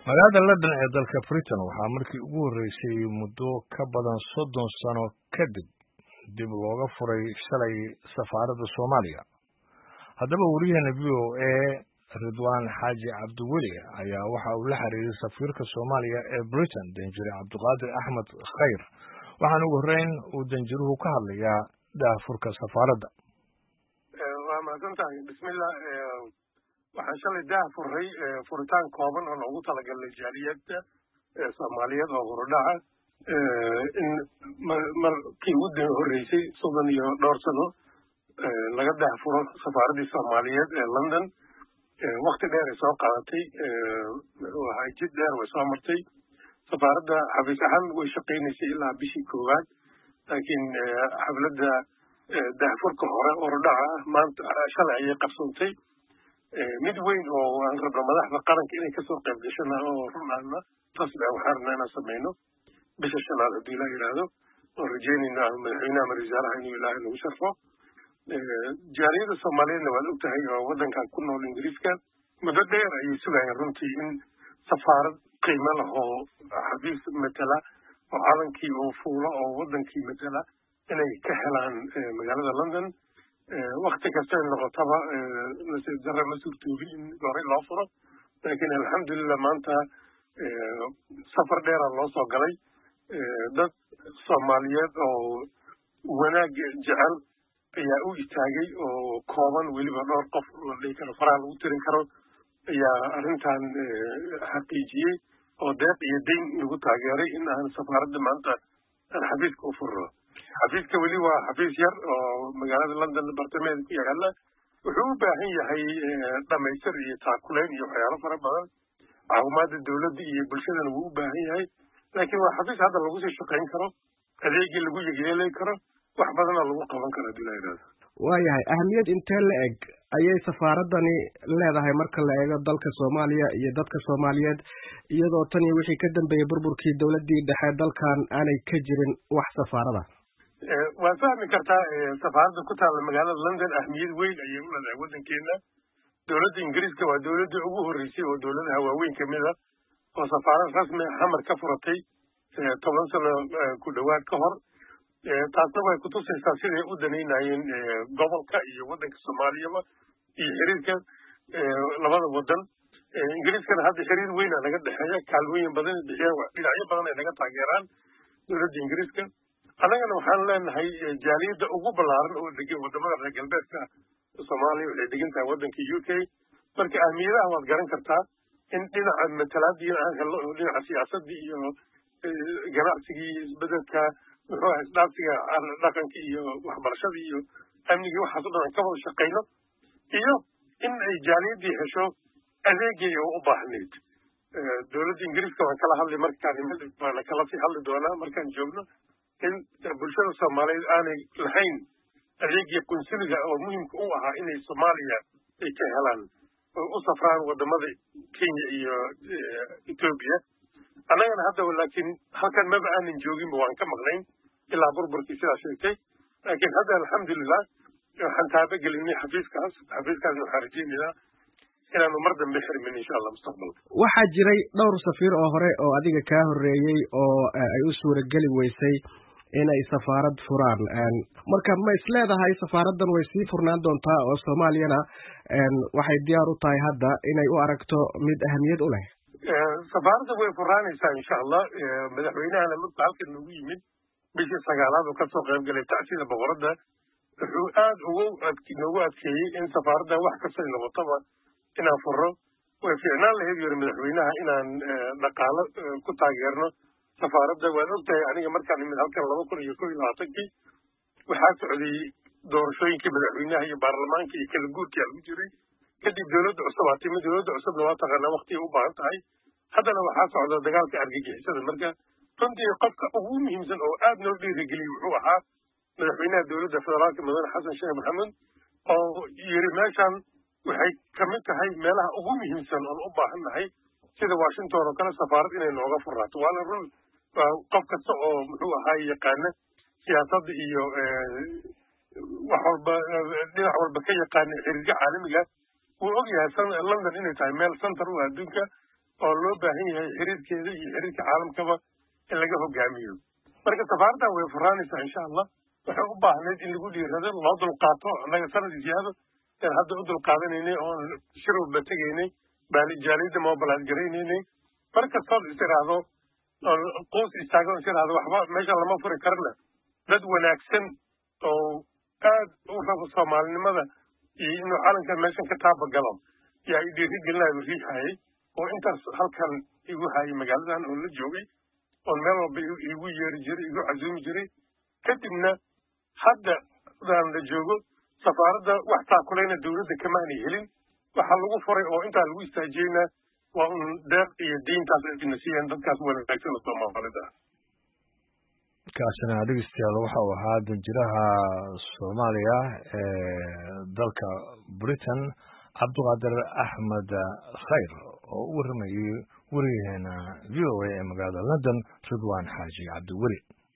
magaalada london ee dalka britain waxaa markii ugu horreysay muddo ka badan soddon sano kadib dib looga furay shalay safaaradda soomaaliya haddaba wariyaheena v o a ridwaan xaaji cabdiweli ayaa waxa uu la xiriiray safiirka soomaaliya ee britain danjire cabdiqaadir axmed khayr waxaana ugu horreyn uu danjiruhu ka hadlayaa daahfurka safaaradda waa mahadsan tahay bismillah waxaan shalay daah furray furitaan kooban oo loogu talagalay jaaliyadda soomaaliyeed oo hurudhaca in markii ugu horreysay soddon iyo dhowr sano laga daah furo safaaraddii soomaaliyeed ee london wakti dheer ay soo qaadatay muxuu ahay jid dheer way soo martay safaaradda xafiis ahaan way shaqaynaysay ilaa bishii koowaad laakiin xafladda daahfurka hore hurudhaca ah maanta shalay ayay qabsoontay mid weyn oo aan rabno madaxda qaranka inay kasoo qayb gashana oo run ahna rasmi ah waxaan rabnaa inaan samayno bisha shanaad haddii ilaa yidhaahdo oo rajeynayna madaxweynaha ama wasaaraha inuu ilaahay nagu sharfo jaaliyadda soomaaliyeedna waad og tahay oo waddankan ku nool ingiriiska muddo dheer ayay sugayeen runtii in safaarad qiimo leh oo xafiis matala oo calankii oo fuulo oo waddankii matala inay ka helaan magaalada london wakti kastay noqotaba nasiib darre ma suurtoobin in horey loo furo laakiin alxamdulillah maanta safar dheera loo soo galay dad soomaaliyeed oo wanaag jecel ayaa u istaagay oo kooban weliba dhowr qof la dhihi karo faraha lagu tirin karo ayaa arrintan xaqiijiyey oo deeq iyo dayn nagu taageeray in aan safaaradda maanta aan xafiiska u furno xafiiska weli waa xafiis yar oo magaalada london bartamaheeda ku yaala wuxuu u baahan yahay dhamaystir iyo taakuleyn iyo waxyaalo fara badan caawimaada dowladda iyo bulshadana wuu u baahan yahay laakiin waa xafiis hadda lagu sii shaqayn karo adeegii lagu yegeelay karo wax badana lagu qaban karo hadii la yidhahdo waayahay ahamiyad intee la eg ayay safaaraddani leedahay marka la eego dalka soomaaliya iyo dadka soomaaliyeed iyadoo tan iyo wixii ka dambeeyey burburkii dowladdii dhexe dalkan aanay ka jirin wax safaarada waad fahmi kartaa safaaradda ku taalla magaalada london ahmiyad weyn ayay u leedahay waddankeena dowladda ingiriiska waa dowladdii ugu horreysay oo dowladaha waaweyn ka mid a oo safaarad rasmi xamar ka furatay toban sano ku dhowaad ka hor taasna way kutusaysaa siday u danaynayeen gobolka iyo waddanka soomaaliyaba iyo xiriirka labada waddan ingiriiskana hadda xiriir weyna naga dhexeeya kaalmooyin badan bixiyaan dhinacyo badan ay naga taageeraan dowladda ingiriiska annagana waxaan leenahay jaaliyadda ugu ballaaran oo degan waddamada reer galbeedka soomaaliya waxay degan tahay waddanka u k marka ahmiyadaha waad garan kartaa in dhinaca matalaadii aan helno oo dhinaca siyaasadii iyo ganacsigii iyo isbedelka muxuu ahay isdhaafsiga dhaqanka iyo waxbarashadii iyo amnigii waxaas o dhan aan ka wada shaqayno iyo in ay jaaliyaddii hesho adeegay oo u baahnayd dowladda ingiriiska waan kala hadlay markaan waana kala sii hadli doonaa markaan joogno in bulshada soomaaliyeed aanay lahayn adeegii qunsuliga oo muhimka u ahaa inay soomaaliya ay ka helaan oo u safraan waddamada kenya iyo etoobiya annagana haddaba laakiin halkan maba aanan jooginba waan ka maqnayn ilaa burburkii sidaa sheegtay laakiin hadda alxamdulilah waxaan taaba gelinay xafiiskaas xafiiskaasna waxaan rajeynaynaa inaanu mar dambe xirmin insha allah mustaqbalka waxaa jiray dhowr safiir oo hore oo adiga kaa horreeyey oo ay u suurageli weysay inay safaarad furaan marka ma is leedahay safaaraddan way sii furnaan doontaa oo soomaaliyana waxay diyaar u tahay hadda inay u aragto mid ahamiyad u leh safaaradda way furaanaysaa insha allah madaxweynahana markuu halkan nagu yimid bishii sagaalaad oo kasoo qayb galay tacsida boqoradda wuxuu aad ugu noogu adkeeyey in safaaradda wax kastay noqotaba inaan furno way fiicnaan lahayd yuri madaxweynaha inaan dhaqaalo ku taageerno safaaradda waad ogtahay aniga markaan imid halkan laba kun iyo kow iyo labaatankii waxaa socday doorashooyinkii madaxweynaha iyo baarlamaanka iyo kala guurkii lagu jiray kadib dowladda cusub aa timi dowladda cusubna waa taqaanaa waktigay u baahan tahay haddana waxaa socda dagaalka argagixisada marka runtii qofka ugu muhiimsan oo aad noo dhiirigeliyey wuxuu ahaa madaxweynaha dowladda federaalka mudane xasan sheekh maxamed oo yiri meeshan waxay ka mid tahay meelaha ugu muhiimsan oon u baahan nahay sida washington oo kale safaarad inay nooga furaato waana run qof kasta oo muxuu ahaa yaqaana siyaasadda iyo wax walba dhinac walba ka yaqaana xiriirka caalamiga wuu og yahay london inay tahay meel center u adduunka oo loo baahan yahay xiriirkeeda iyo xiriirka caalamkaba in laga hogaamiyo marka safaaraddan way furaanaysaa insha allah waxay u baahnayd in lagu dhiirado loo dulqaato annaga sanad ziyaado een hadda u dulqaadanaynay oon shirowba tegaynay jaaliyadda mobilaad garaynaynay mar kastood is iraahdo quus istaago is iraahdo waxba meesha lama furi karana dad wanaagsan oo aad u rabo soomaalinimada iyo inuu calankan meeshan ka taabagalo yaa i dhiiri gelinayo riixayay oo intaas halkan igu hayay magaaladan oo la joogay oon meel walba igu yeeri jiray igu casuumi jiray kadibna hadda daan la joogo safaaradda wax taakulayna dowladda kamaanay helin waxaa lagu furay oo intaa lagu istaajiyeyna waa un deeq iyo diintaas ayna siiyeen dadkaas wanaagsan oo soomaalida ah kaasina dhegeystayaal waxa uu ahaa danjiraha soomaaliya ee dalka britain cabdiqaadir axmed khayr oo u warramayay weriyaheena v o a ee magaalada london ridwan xaaji cabdiweli